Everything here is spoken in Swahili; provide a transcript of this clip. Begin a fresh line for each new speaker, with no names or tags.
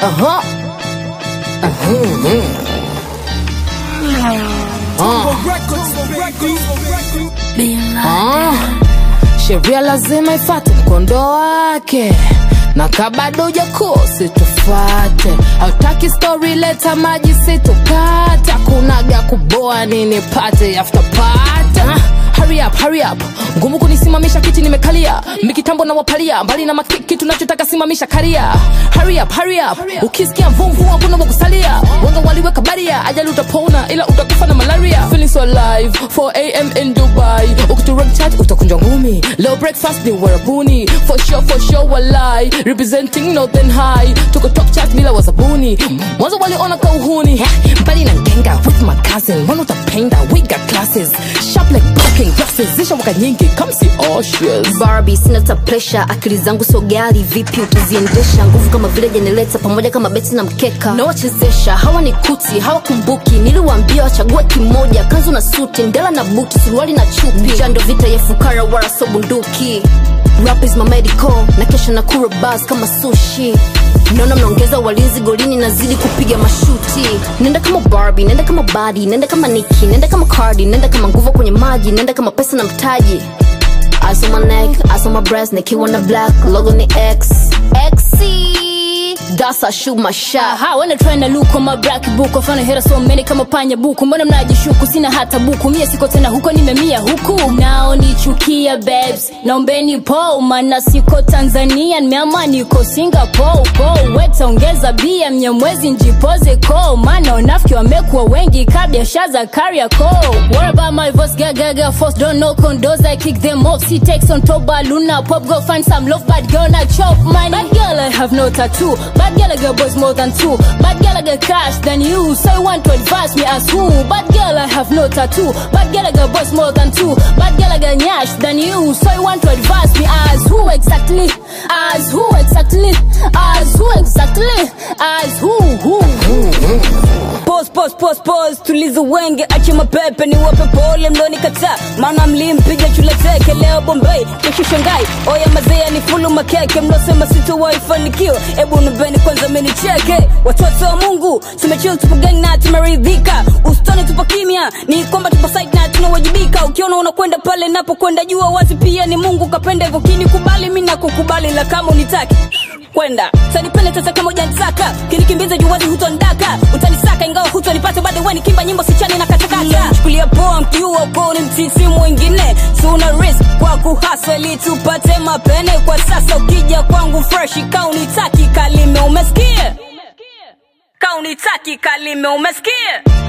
Aha. Ah. Sheria lazima ifate mkondo wake na kabado ujakosi tufate hautaki story leta maji situkate akunaga kuboa nini pate after pate ah. Hurry up, hurry up. Ngumu kunisimamisha kiti nimekalia mikitambo na wapalia mbali na makiki tunachotaka simamisha karia hurry up, hurry up. ukisikia mvumvu hakuna wakusalia wanga waliweka baria ajali utapona ila utakufa na malaria feeling so alive 4am in dubai ukiturek chat utakunjwa ngumi leo breakfast ni warabuni for sure, for sure walai representing northern high tuko top chat bila wasabuni mwanzo waliona kauhuni mbali na ngenga with my cousin mbona utapenda we got classes sharp like broken glasses zisha waka nyingi come see oceans
Barbie, sina ta pressure, akili zangu so gali, vipi utaziendesha? Nguvu kama vile jenereta, pamoja kama beti na mkeka, nawachezesha hawa ni kuti, hawakumbuki. Niliwaambia wachague kimoja, kanzu na suti, ndela na buti, suruali na chupi. Jando vita ya fukara, wala so bunduki. Rap is my medical, na kesha na kura bars kama sushi naona mnaongeza walinzi golini nazidi kupiga mashuti nenda kama Barbie, nenda kama badi nenda kama Nicki, nenda kama Cardi, nenda kama nguvu kwenye maji nenda kama pesa na mtaji Eyes on my neck, eyes on my breast, nikiwa na black, logo ni X. XC, that's I shoot my shot.
Aha, wanna try na look on my black book wafana hera so many kama panya buku mbona mnajishuku sina hata buku mie siko tena huko nimemia huku nao nichukia babes naombeni po mana siko tanzania nimeama niko singapore po wetaongeza bia mnyamwezi njipoze ko maana wanafiki wamekuwa wengi ka biashara za kariako what about my voice gagaga force don't know condos I kick them off she takes on top luna pop go find some love bad girl na chop money bad girl I have no tattoo bad girl I got boys more than two bad girl I got cash than you so you want to advise me as who bad girl I have no tattoo bad girl I got boys more than two bad girl I got nyash than you so you want to advise me as who exactly as who exactly as who exactly as who who
Pause, pause, pause, pause, tuliza wenge, ache mapepe ni wape pole mlonikataa, maana mlimpiga chule teke leo Bombay, kesho Shanghai, oya mazea ni fulu makeke, mlosema sitowahi fanikiwa, ebu nubeni kwanza menicheke, watoto wa Mungu tumechill, tupo gang na tumeridhika, usitone tupo kimya, ni kwamba tupo side na tunawajibika, ukiona unakwenda pale napokwenda, jua wazi pia ni Mungu kapenda hivyo, kinikubali mimi nakukubali, la kama unitaki kwenda utanipenda tata kama ujanitaka kinikimbiza juwazi hutondaka utanisaka ingawa hutonipata bado weni kimba nyimbo sichani na katakata chukulia poa mkiua uko ni mtiti mwingine tuna risk kwa kuhasa ili tupate mapene kwa sasa ukija kwangu fresh kaunitaki kalime umesikia kaunitaki kalime umesikia